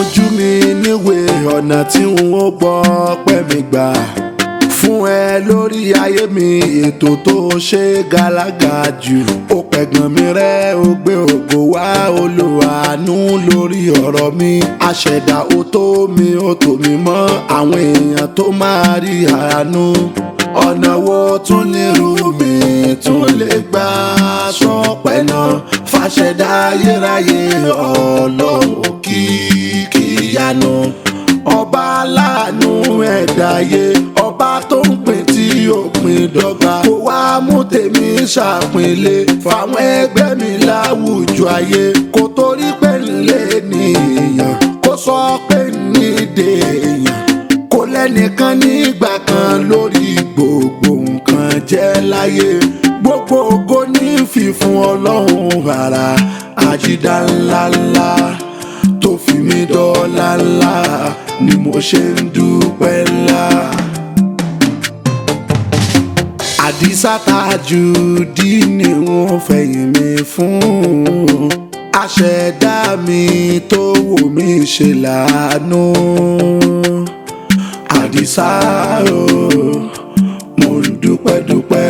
ojú mi níwèé ọ̀nà tí n ó gbọ́ pẹ́ mi gbà fún ẹ lórí ayé mi ètò tó ṣe gàlágà jù ó pẹ̀gàn mi rẹ́ ó gbé ògo wá olùwàánú lórí ọ̀rọ̀ mi àṣẹ̀dá ó tó mi ó tò mí mọ́ àwọn èèyàn tó máa rí àánú ọ̀nà wo tún nírú mi tún lè gbà sọpẹ́ náà fàṣẹ̀dá ayérayé ọlọ́run kìkì yanu ọba aláàánú ẹ̀dáyé ọba tó ń pín tí ó pín dọ́gba kó wá mú tèmi ṣàpínlẹ̀ fáwọn ẹgbẹ́ mi láwùjọ ayé kó torí pé nílé nìyàn kó sọ pé nídè èèyàn kó lẹ́nìkan nígbà kan lórí gbogbo nǹkan jẹ́ láyé gbogbo ògo ní fífún ọlọ́run rárá àjídá ńláńlá tó fi mí dọ́là ńlá ni mo ṣe ń dúpẹ́ ńlá. àdìsá Tajudi ni wọ́n fẹ̀yìn mi fún àṣẹ̀dá mi tó wò mí ṣe láàánú àdìsá o mo ń dúpẹ́ dúpẹ́.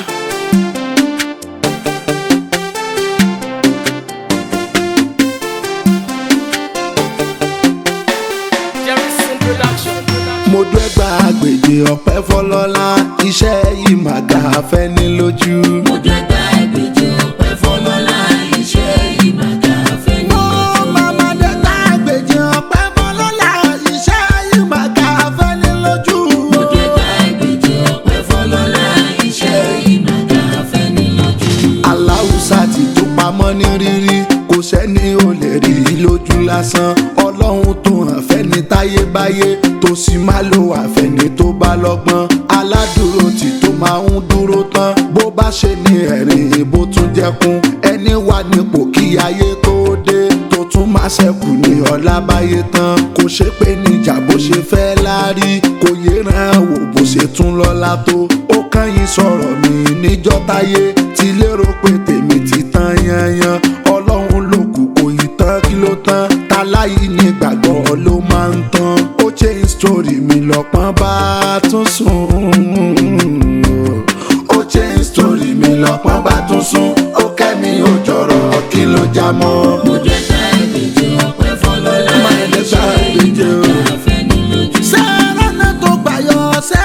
Jefferson Production. mo dẹ́gbà gbèdé ọ̀pẹ́ fọlọ́lá iṣẹ́ yìí mà ga fẹ́ ní lójú. mo dẹ́gbà ìgbèjì ọpẹ́ fọlọ́lá iṣẹ́ yìí máa ga fẹ́ ní Ó màmá dẹ́gbà gbèdé ọ̀pẹ́ fọlọ́lá iṣẹ́ yìí mà ga fẹ́ ní lójú. mo dẹ́gbà ìgbèjì ọpẹ́ fọlọ́lá iṣẹ́ yìí máa ga fẹ́ ní lójú. aláwùsá ti tó pamọ́ ní rírí kò sẹ́ni ò lè rí i lójú lásán ọlọ́run tó hàn fẹ́ni táyébáyé tó sì máa lo àfẹ́ni tó bá lọ́gbọ́n aládùúró tí tó máa ń dúró tán bó bá ṣe ní ẹ̀rín bó tún jẹ́kún ẹni wà nípò kí ayé tó dé tó tún máa ṣẹ́kù ní ọlábáyé tán kò ṣe pé níjà bó ṣe fẹ́ lárí kò yéran wò bó ṣe tún lọ́lá tó ó kàn yín sọ̀rọ̀ mi níjọ́ táyé ti lérò pé tèmi ti tán yanyan ọlọ́run ló kù kò yí tán kí ló tán táláyé ní gbàgbọ́ ló máa ń tán ó change story mi lọ́pọ́n bá tún sùn ó change story mi lọ́pọ́n bá tún sùn ó kẹ́mi ó jọ̀rọ̀ kí ló já mọ́. mo dẹ́gbà ìgbèjì ọpẹ́ fọlọ́lá Máa dẹ́gbà iṣẹ́ yìí ìgbèjì o. máa ga fẹ́ ní lójú. sẹ́rànà tó gbàyọ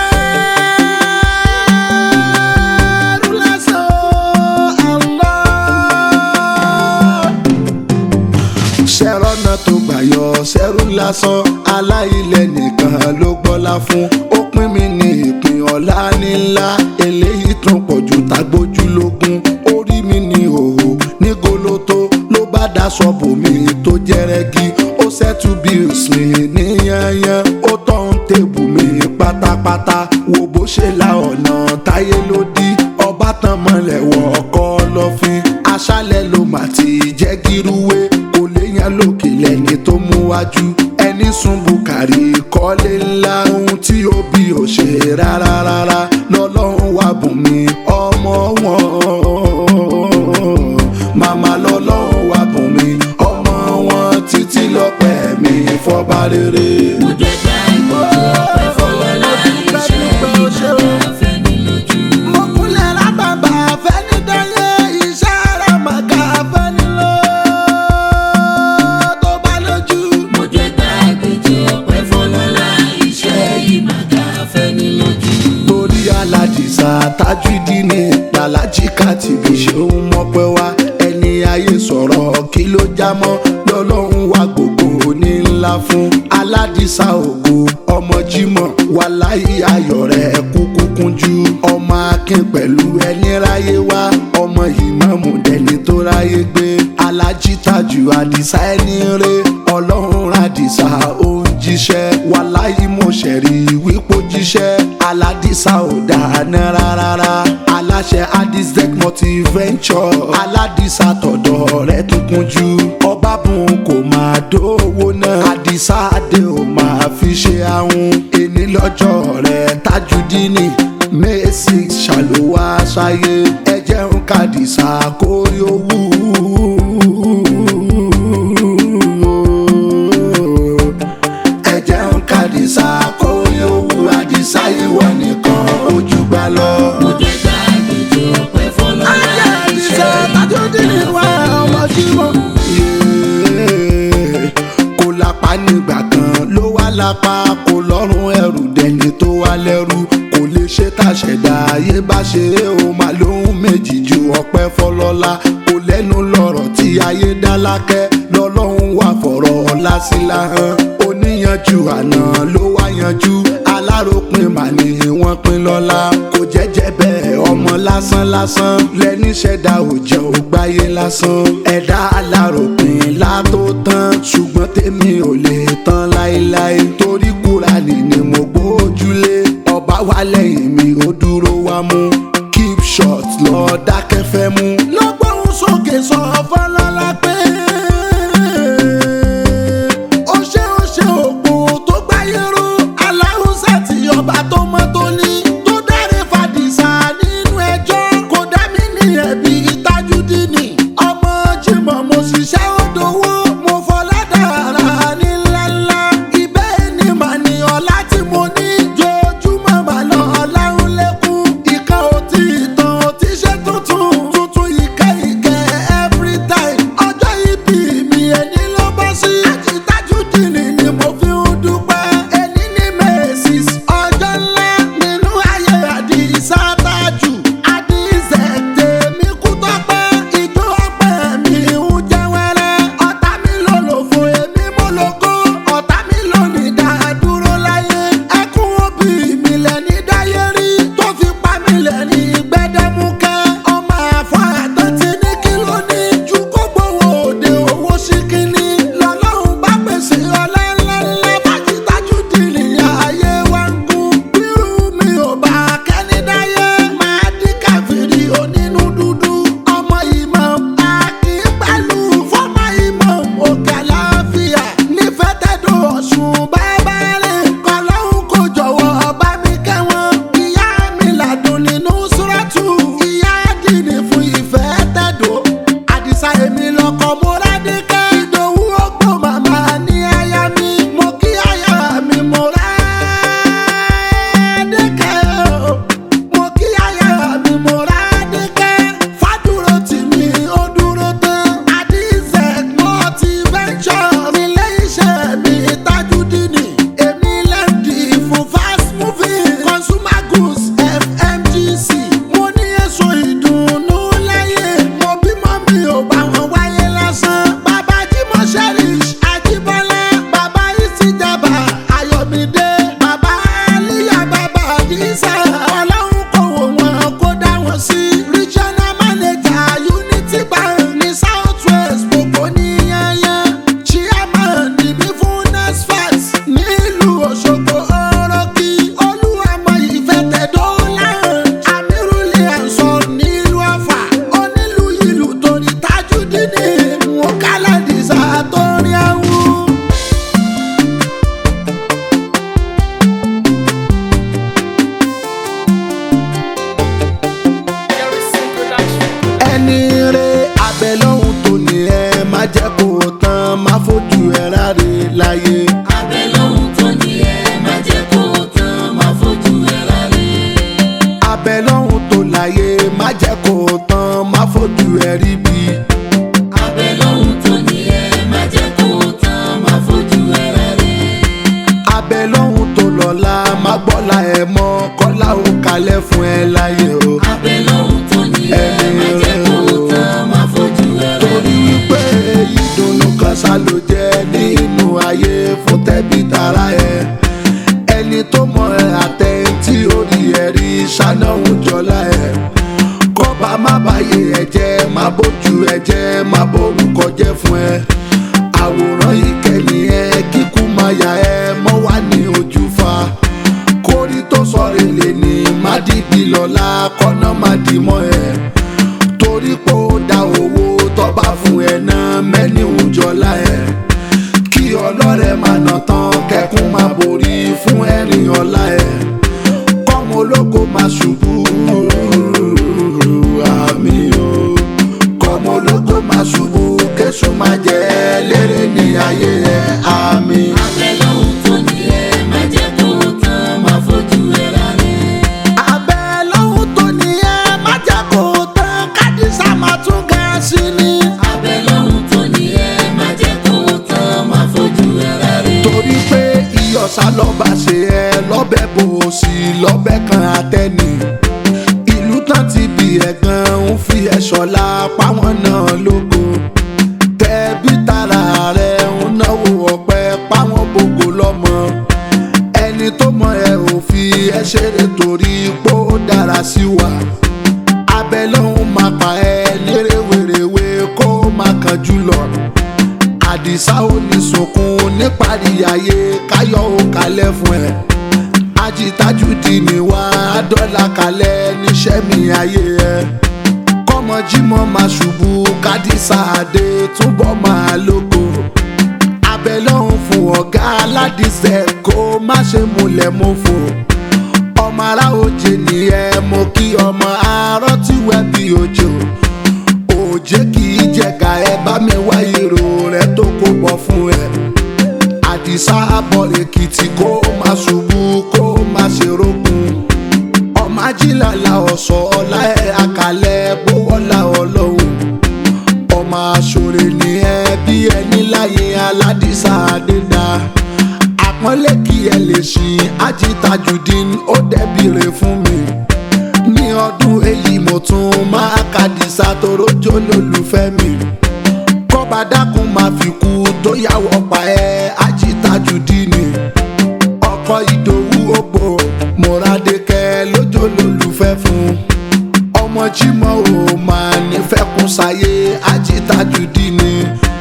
sẹ́rù lásán Allah. sẹ́rànà tó gbàyọ sẹ́rù lásán aláìlẹ̀ nìkan ló gbọ́lá fún ó pín mi ní ìpín ọ̀la nílá eléyìí tún pọ̀ ju tagbójú lógún orí mi ní òhò ní goloto ló bá daṣọ bòmí tó jẹ́rẹ́gí ó ṣẹ́tù bills mi ní yanyan ó tọ́hún tèbù mi pátápátá wo bó ṣe la ọ̀nà táyé ló dí ọba tán mọ́lẹ̀ wọ ọkọ lọ́fin aṣálẹ̀ ló mà ti jẹ́ gírúwé kò léyàn lókè lẹ́ni tó mú wájú ẹni sùn bùkàrí kọ́lé ńlá ohun tí ó bí ò ṣe rárá rárá lọ́lọ́run wà bùn mi ọmọ wọn màmá lọ́lọ́run wà bùn mi ọmọ wọn títí lọ́pẹ́ mi fọba rere. mo dẹ́gbà ìgbèjì ọpẹ́ fọlọ́lá iṣẹ́ yìí máa ga fẹ́ ní lójú. mo kúnlẹ̀ lábàbà fẹ́ni dáyé iṣẹ́ rẹ̀ màkà fẹ́ni lọ tó bá lójú. mo dẹ́gbà ìgbèjì ọpẹ́ fọlọ́lá iṣẹ́ yìí máa ga fẹ́ ní lójú. torí aládìsá Tajudi ní làlájì kàtìbí ṣeun mọ́pẹ́ wá ẹni ayé sọ̀rọ̀ kí ló já mọ́ lọ́lọ́run wá gbogbo ní ńlá fún aládìsá ògo ọmọ Jímọ̀ wàláyé ayọ̀ rẹ̀ kúkú kúnjú ọmọ akin pẹ̀lú ẹni ráyé wá ọmọ ìmáàmù dẹni tó ráyé gbé alájí Tájù àdìsá ẹni rẹ ọlọ́run àdìsá ó ń jíṣẹ́ wàláyé mo ṣẹ̀rí wípé ó jíṣẹ́ aládìsá ò dáná rárá aláṣẹ adisec multiventure aládìsá tọ̀dọ̀ rẹ̀ tún kúnjú ọba bùn kò máa dówó náà àdìsá adé ò máa fi ṣe ahun èní lọ́jọ́ rẹ̀ Tajudini May six ṣàlùwà ṣayé ẹ jẹun kàdìsá kórí owó. ẹni tó wá lẹ́rú kò lè ṣe tàṣẹ̀dá ayé bá ṣe é o máa lóhun méjì ju ọpẹ́ fọlọ́lá kò lẹ́nu lọ́rọ̀ tí ayé dá lákẹ́ lọ́lọ́run wà fọ̀rọ̀ ọ̀la sí láhàn oníyanjú àná ló wá yanjú aláròpin mà ní wọ́n pín lọ́la kò jẹ́jẹ́ bẹ́ẹ̀ ọmọ lásán lásán lẹ́ni ṣẹ̀dá òjò ògbáyé lásán ẹ̀dá aláròpin látó tán ṣùgbọ́n tèmi ò lè tán láéláé torí kúránì ni mo gbójúlé ọba wa lẹ́yìn mi ó dúró wá mú keep short lọ dákẹ́fẹ́ mú. lọ́gbọ̀n sókè sọ fọlọ́lá pé ó ṣe ó ṣe òpó tó gbáyé ró aláhùnsá tí ọba tó mọ́ tó ní tó dáre fàdísà nínú ẹjọ́ kò dá mi ní ẹ̀bí tajúdínì ọmọ jimoh mo ṣiṣẹ́ òdòwò mo fọlá dára ní ńláńlá ibẹ̀ ni mà ní ọlá tí mo ní jojúmọ́ mà lọ ọlárun lẹ́kún ìka ò tí ì tán ò tí ṣe tuntun tuntun ìkẹ́ ìkẹ́ every time ọjọ́ ìbí mi ẹni ló bọ́ sí àtìtájúdìní ni mo fi ń dúpẹ́ ẹni ní mẹ́sìs ọjọ́ ńlá nínú ayé àdìsá tájù àdìsẹ̀ tèmi kú tọ́pẹ́ ìjọ ọpẹ́ mi ń jẹ́ wẹ́rẹ́ ọ̀tá mi ló lò fún èmi mo lògo ọ̀tá mi ló ní dádúró láyé ẹkún òbí mi lẹ́ni dáyé rí tó fi pa mí lẹ́ni gbẹ́dẹ́múkẹ́ ọmọ àfọ àtọ́tí ní kí ló ní ju kó gbowó òde owó sí kínní lọ́lọ́run bá pèsè ọlá ńláńlá fàjìtájú dìrì ayé wa ń gún bírú mi ò bá kẹ́ni dáyé máa dín káfíìrì onínú dúdú ọmọ ìmọ̀ akínpẹ̀lú fọ́mọ ìmọ̀ òkè àlàáfíà nífẹ̀ẹ́ tẹ́dọ̀ ọ̀sùn bàbá rẹ̀ kọ́lọ́hún kò jọ̀wọ́ bá mi kẹ́wọ́n ìyá mi làdùn nínú súrọ́tù ìyá dìní fún ìfẹ́ tẹ́dọ̀ àdìsá èmi lọkọ̀ múradìkẹ́ ìdòwú ọgbọ́n màmá ní aya mi mo kí aya mi múradìkẹ́ o mo kí aya mi múradìkẹ́ fàdúró tì mí ó dúró tán àdìsẹ́ motivation nílé iṣẹ́ mi tajudini èmi lẹ́ndì fún fast moving consumer goods fmgc mo ní èso ìdùnnú láyé mo bímọ mi ò bá wọn wáyé lásán bàbá jimoh cherish ajibola bàbá ìsìjàbá ayọ̀mídé bàbá aliya bàbá àdìsá ọlọ́run kò wò wọn kó dá wọn sí regional manager unity bank ní south west gbogbo níyanyan chairman níbí fún nasfat nílùú òṣogbo ọrọ̀kì olúwàmọ ìfẹ̀tẹ̀dọ́là amiruli ansor nílùú ọ̀fà onílù ìlú torí tajudini mukalaadisa torí àwọn. Jerryson Production. ẹni rẹ abẹ lọ́hùn tó ní ẹ má jẹ́ kó o tán má fojú ẹ ráre láyé. abẹ́ lóhun tó ní ẹ má jẹ́ kó o tán má fojú ẹ rárẹ̀. abẹ lọ́hùn tó láyé má jẹ́ kó o tán má fojú ẹ rí bí. abẹ́ lóhun tó ní ẹ má jẹ́ kó o tán má fojú ẹ rárẹ̀. abẹ lọ́hùn tó lọ́la má gbọ́la ẹ mọ́ kọ́lá ó kalẹ̀ fún ẹ láyé o. abẹ́ lóhun tó ní ẹ má jẹ́ kó o tán má fojú ẹ torí rárẹ̀. wípé ìdùnnú kan ṣá ló jẹ́ nínú ayé fún tẹ́bí tara ẹ. ẹni tó mọ ẹ àtẹ̀ntì orí ẹ rí ṣánáhùn jọlá ẹ. kọ́ba má bàyè ẹ jẹ́ má bójú ẹ jẹ́ má borúkọ jẹ́ fún ẹ. àwòrán ìkẹyìn ẹ kíkú máa yà ẹ mọ́ wá ní ojú fa. kórí tó sọ̀rọ̀ lè ní má dìbì lọ́la kọ́nà má dì mọ́ ẹ torí pé ó da owó tọ́ba fún ẹ náà mẹ́ni òjọ́lá ẹ̀ kí ọlọ́rẹ̀ máa nà tán kẹkún máa borí fún ẹ̀rìn ọ̀la ẹ̀ kọ́mọ ológo máa ṣubú àmì o kọ́mọ ológo máa ṣubú kẹ́sùn máa jẹ́ lérè ní ayé ẹ̀ àmì. abẹ́ lóhun tó ní ẹ má jẹ́ kó o tán má fojú ẹ rárẹ̀. abẹ́ lọ́hùn tó ní ẹ má jẹ́ kó tán kádìsá máa tún ga sí ni. abẹ́ lóhun tó ní ẹ má jẹ́ kó o tán má fojú ẹ rárẹ̀. torí pé iyọ̀sá lọ́ba ṣe ẹ lọ́bẹ̀ bò sí lọ́bẹ̀ kan àtẹ́ni ìlú tán ti bí ẹ̀gàn ń fi ẹ̀ṣọ́ la páwọn náà lógo tẹ̀bí tara rẹ̀ ń náwó ọ̀pẹ páwọn bògo lọ́mọ ẹni tó mọ ẹ ò fi ẹ ṣeré torí pé ó dára sí wa abẹ lọ́hún máa pa ẹ lérè wèrèwé kó máa kánjú lọ àdìsá ò ní sunkún níparí ayé káyọ̀ ò kalẹ̀ fún ẹ ajitajudi ni wá dọ́là kalẹ̀ níṣẹ́ mi ayé ẹ kọ́mọ jímọ̀ máa ṣubú kádìsá àdé túbọ̀ máa lóko abẹ lọ́hún fún ọ̀gá aládìsẹ́ kó má ṣe múlẹ̀ mọ́fò ọmọ ará òjè nìyẹn mo kí ọmọ arọ́ tí wẹ́ bí òjò òjé kì í jẹ̀ka ẹ bá mi wá ìró rẹ tó kó bọ̀ fún ẹ àdìsá àbọ̀ èkìtì kó má ṣubú kó má ṣe rógun ọmọ ajílàlà ọ̀sọ̀ ọ̀la ẹ̀ àkàlẹ̀ gbówọ́lá ọlọ́run ọmọ aṣọre ni ẹ bí ẹni láyé aládìsá àdédá àpọ́nlé kí ẹ lè ṣìn ajítajùdín ó dẹ́bìrè fún mi ní ọdún èyí mo tún máa kàdìsá torójó lólùfẹ́ mi kọ́ba dákun máa fi kú tó yàwọ̀ pa ẹ́ ajítajùdín ni ọkọ ìdòwú ògbò mọ̀ràdékẹ́ lójó lólùfẹ́ fún ọmọ jímọ̀ ò máa nífẹ̀ẹ́ kún sáyé ajítajùdín ni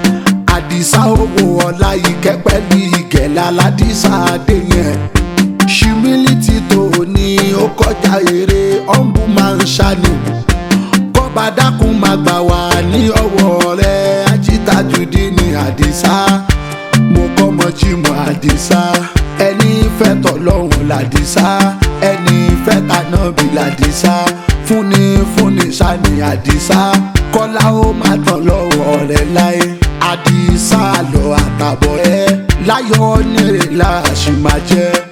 àdìsá owó ọ̀la ìkẹ́ pẹ̀lú ìgẹ̀lá aládìsá adé yẹn humility tó ní ó kọjá eré ọ̀nbù máa ń ṣàní kọ́ba dákun máa gbà wá ní ọwọ́ rẹ̀ ajítajùdí ní àdìsá mo kọ́ mọ jímọ̀ àdìsá ẹni fẹ́ tọ́lọ́hún làdìsá ẹni fẹ́ tànà bí làdìsá fúnni fúnni ṣàní àdìsá kọ́lá ó má tán lọ́wọ́ rẹ̀ láyé àdìsá lọ àtàbọ̀ ẹ láyọ̀ nírè láàṣì máa jẹ́.